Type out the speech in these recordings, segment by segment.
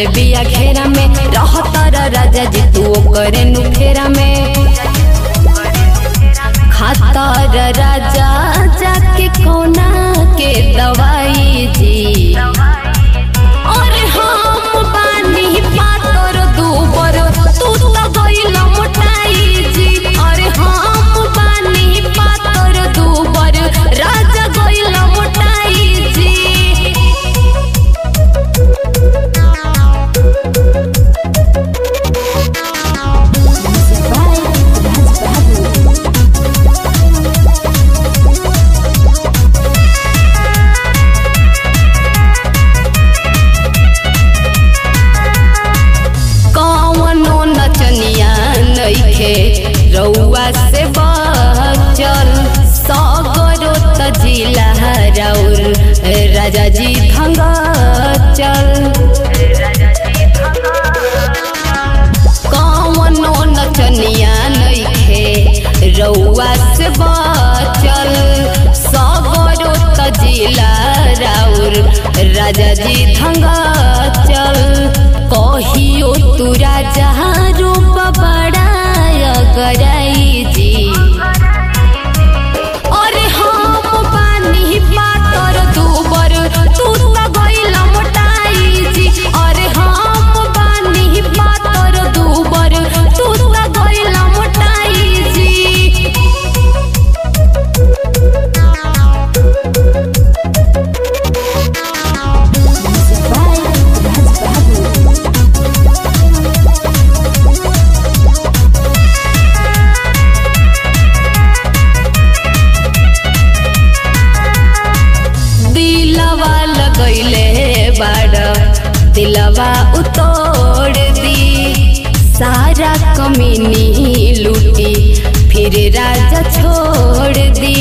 ले बिया घेरा में रहतर राजा जी तू ओकरे नु फेरा में खातर राजा जाके कोना के दवाई जी अरे हम बानी पातर दूबर तू तो गइल मोटाई जी अरे हम बानी पातर दूबर राजा गइल मोटाई जी कवनो नचनिया नइखे रउआ से बचल सगरो त जिला राउर राजा जी धंग चल कवनो नचनिया नइखे रउआ से बचल सगरो त जिला राउर राजा जी धंग चल कहियो तू राजा रूप बड़ाय गराई जी अरे हम पानी पातर दूबर तू तो गइल मोटाई जी अरे हम पानी पातर दूबर तू तो गइल मोटाई जी दिलवा लगैले बाड़ दिलवा उतोड़ दी सारा कमीनी लूटी फिर राजा छोड़ दी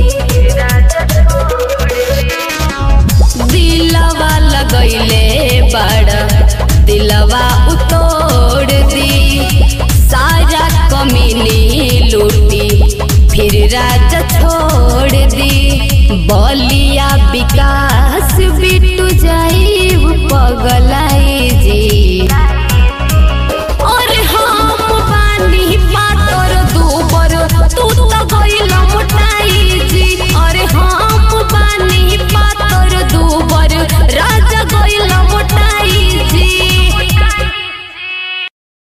दिलवा लगैले बाड़ दिलवा उतोड़ दी सारा कमीनी लूटी फिर राजा छोड़ दी बलिया बिका